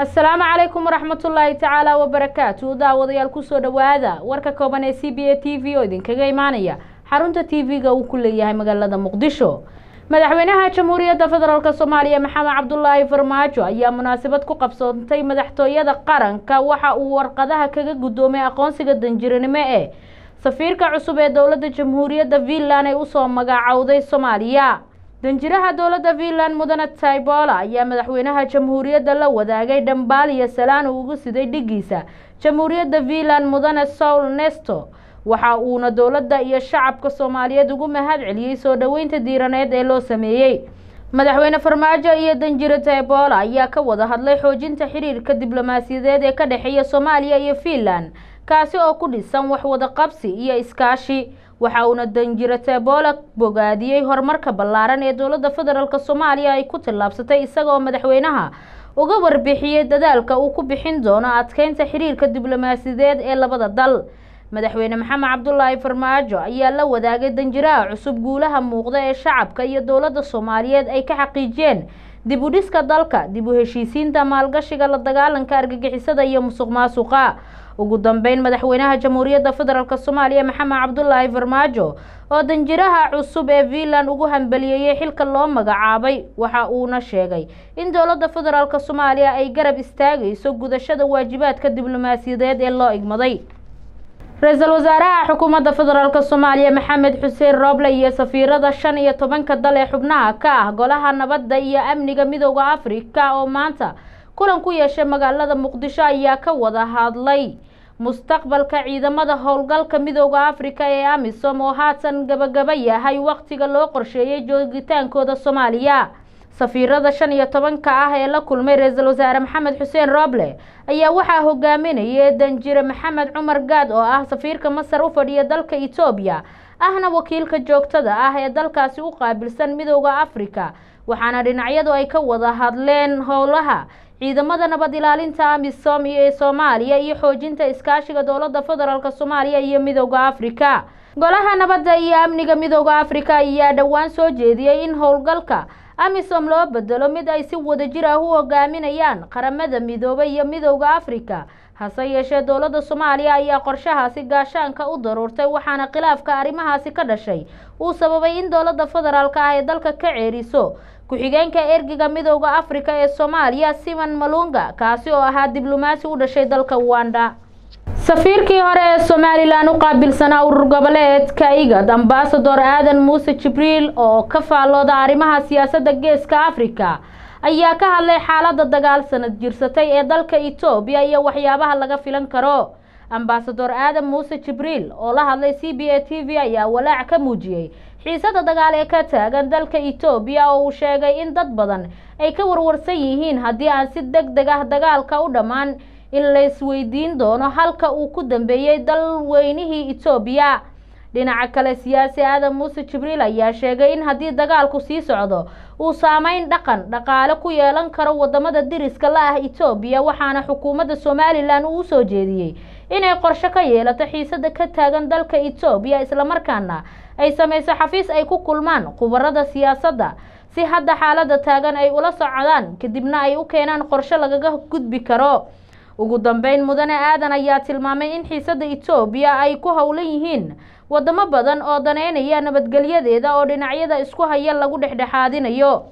asalaamu calaykum waraxmatullaahi tacaala wabarakaatu daawadayaal kusoo dhawaada warka kooban ee c b a t v oo idinkaga imaanaya xarunta t v-ga uu ku leeyahay magaalada muqdisho madaxweynaha jamhuuriyadda federaalk soomaaliya maxamed cabdulaahi farmaajo ayaa munaasabad ku qabsoontay madaxtooyada qaranka waxa uu warqadaha kaga guddoomay aqoonsiga danjiranimo ee safiirka cusub ee dowladda jamhuuriyadda finland ay usoo magacowday soomaaliya danjiraha dowladda finland mudane taibola ayaa madaxweynaha jamhuuriyadda la wadaagay dhambaal iyo salaan uu ugu siday dhigiisa jamhuuriyadda finland mudane soul nesto waxa uuna dowladda iyo shacabka soomaaliyeed ugu mahad celiyey soo dhoweynta diiraneed ee loo sameeyey madaxweyne farmaajo iyo danjiro taibola ayaa ka wada hadlay xoojinta xiriirka diblomaasiyadeed ee ka dhexeeya soomaaliya iyo finland kaasi oo ku dhisan wax wada qabsi iyo iskaashi waxa uuna danjiro taibola bogaadiyey horumarka ballaaran ee dowladda federaalk soomaaliya ay ku tallaabsatay isaga oo madaxweynaha uga warbixiyey dadaalka uu ku bixin doono adkeynta xiriirka diblomaasiyadeed ee labada dal madaxweyne maxamed cabdulaahi farmaajo ayaa la wadaagay danjiraha cusub guulaha muuqda ee shacabka iyo dowladda soomaaliyeed ay ka xaqiijiyeen dib u dhiska dalka dib u heshiisiinta maalgashiga la dagaalanka argagixisada iyo musuq maasuqa ugu dambeyn madaxweynaha jamhuuriyadda federaalk soomaaliya maxamed cabdulaahi farmaajo oo danjiraha cusub ee finland ugu hambaliyeeyey xilka loo magacaabay waxa uuna sheegay in dowladda federaalk soomaaliya ay garab istaagayso gudashada waajibaadka diblomaasiyadeed ee loo igmaday ra-iisul wasaaraha xukuumadda federaalk soomaaliya maxamed xuseen rooble iyo safiirada shan iyo tobanka dal ee xubnaha ka ah golaha nabadda iyo amniga midooda afrika oo maanta kulan ku yeeshay magaalada muqdisho ayaa ka wada hadlay mustaqbalka ciidamada howlgalka midooda afrika ee amisom oo haatan gabagaba yahay waqtiga loo qorsheeyay joogitaankooda soomaaliya safiirada shan iyo tobanka ah ee la kulmay ra-iisul wasaare maxamed xuseen rooble ayaa waxaa hogaaminayay danjire maxamed cumar gaad oo ah safiirka masar u fadhiya dalka etoobiya ahna wakiilka joogtada ah ee dalkaasi u qaabilsan midooda afrika waxaana dhinacyadu ay ka wada hadleen howlaha ciidamada nabad ilaalinta amisom iyo ee soomaaliya iyo xoojinta iskaashiga dowladda federaalk soomaaliya iyo midooda afrika golaha nabadda iyo amniga midooda afrika ayaa dhowaan soo jeediyey in howlgalka amisom loo bedelo mid ay si wadajir ah u hogaaminayaan qaramada midoobay iyo midooda afrika hase yeeshee dowladda soomaaliya ayaa qorshahaasi gaashaanka u daruurtay waxaana khilaafka arrimahaasi ka dhashay uu sababay in dowladda federaalk ah ee dalka ka ceeriso ku-xigeenka ergiga midooda afrika ee soomaaliya simon malunga kaasi oo ahaa diblomaasi u dhashay dalka uganda safiirkii hore ee somalilan u qaabilsanaa urur goboleedka igad ambasador aadan muuse jibriil oo ka faallooda arrimaha siyaasadda geeska afrika ayaa ka hadlay xaaladda dagaal sanad jirsatay ee dalka etoobiya iyo waxyaabaha laga filan karo ambasador aadan muuse jibriil oo la hadlay c b a t v ayaa walaac ka muujiyey xiisada dagaal ee ka taagan dalka etoobiya oo uu sheegay in dad badan ay ka warwarsan yihiin haddii aan si deg deg ah dagaalka u dhammaan in laysweydiin doono halka uu ku dambeeyey dalweynihii etoobiya dhinaca kale siyaasi aadan muuse jibriil ayaa sheegay in haddii dagaalku sii socdo uu saameyn dhaqan dhaqaale ku yeelan karo wadamada diriska la ah etoobiya waxaana xukuumadda somalilan uu usoo jeediyey inay qorshe ka yeelato xiisada ka taagan dalka etoobiya islamarkaana ay sameyso xafiis ay ku kulmaan khubarada siyaasadda si hadda xaalada taagan ay ula socdaan kadibna ay u keenaan qorshe lagaga gudbi karo ugu dambeyn mudane aadan ayaa tilmaamay in xiisada etoobiya ay ku howlan yihiin wadamo badan oo daneynaya nabadgelyadeeda oo dhinacyada isku haya lagu dhexdhexaadinayo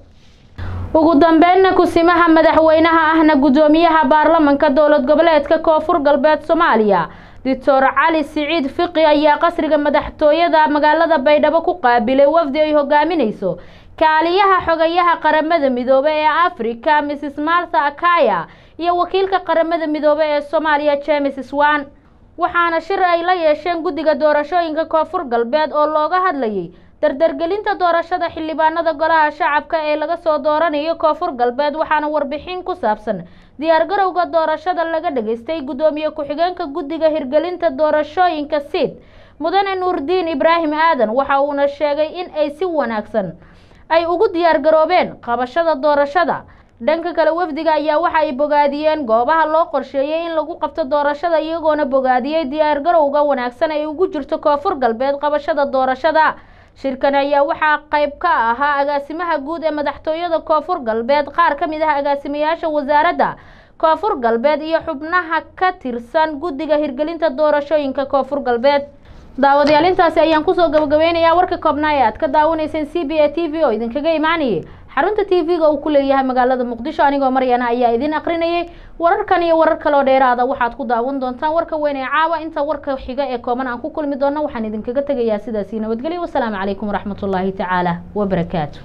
ugu dambeynna kusimaha madaxweynaha ahna guddoomiyaha baarlamanka dowlad goboleedka koonfur galbeed soomaaliya doctor cali siciid fiqi ayaa qasriga madaxtooyada magaalada baydhabo ku qaabilay wafdi ay hogaaminayso kaaliyaha xogayaha qaramada midoobe ee africa mrs martha akaya iyo wakiilka qaramada midoobe ee soomaaliya james swan waxaana shir ay la yeesheen guddiga doorashooyinka koonfur galbeed oo looga hadlayay dardargelinta doorashada xildhibaanada golaha shacabka ee laga soo dooranayo koonfur galbeed waxaana warbixin ku saabsan diyaargarowga doorashada laga dhageystay guddoomiye ku-xigeenka guddiga hirgelinta doorashooyinka siid mudane nuurdiin ibraahim aadan waxa uuna sheegay in ay si wanaagsan ay ugu diyaargaroobeen qabashada doorashada dhanka kale wafdiga ayaa waxa ay bogaadiyeen goobaha loo qorsheeyey in lagu qabto doorashada iyagoona bogaadiyey diyaargarowga wanaagsan ay ugu jirto koonfur galbeed qabashada doorashada shirkan ayaa waxaa qayb ka ahaa agaasimaha guud ee madaxtooyada koonfur galbeed qaar ka mid ah agaasimayaasha wasaaradda koonfur galbeed iyo xubnaha ka tirsan guddiga hirgelinta doorashooyinka koonfur galbeed daawadayaal intaasi ayaan kusoo gabagabeynayaa warka koobnaa ee aad ka daawanayseen c b a t v oo idinkaga imaanayay xarunta t v-ga uu ku leeyahay magaalada muqdisho anigoo maryana ayaa idin aqrinayay wararkan iyo warar kaloo dheeraada waxaad ku daawan doontaan warka weyn ee caawa inta warka xiga ee kooban aan ku kulmi doono waxaan idinkaga tegayaa sidaasi nabadgelyo wasalaamu calaykum waraxmatullaahi tacaala wabarakaatu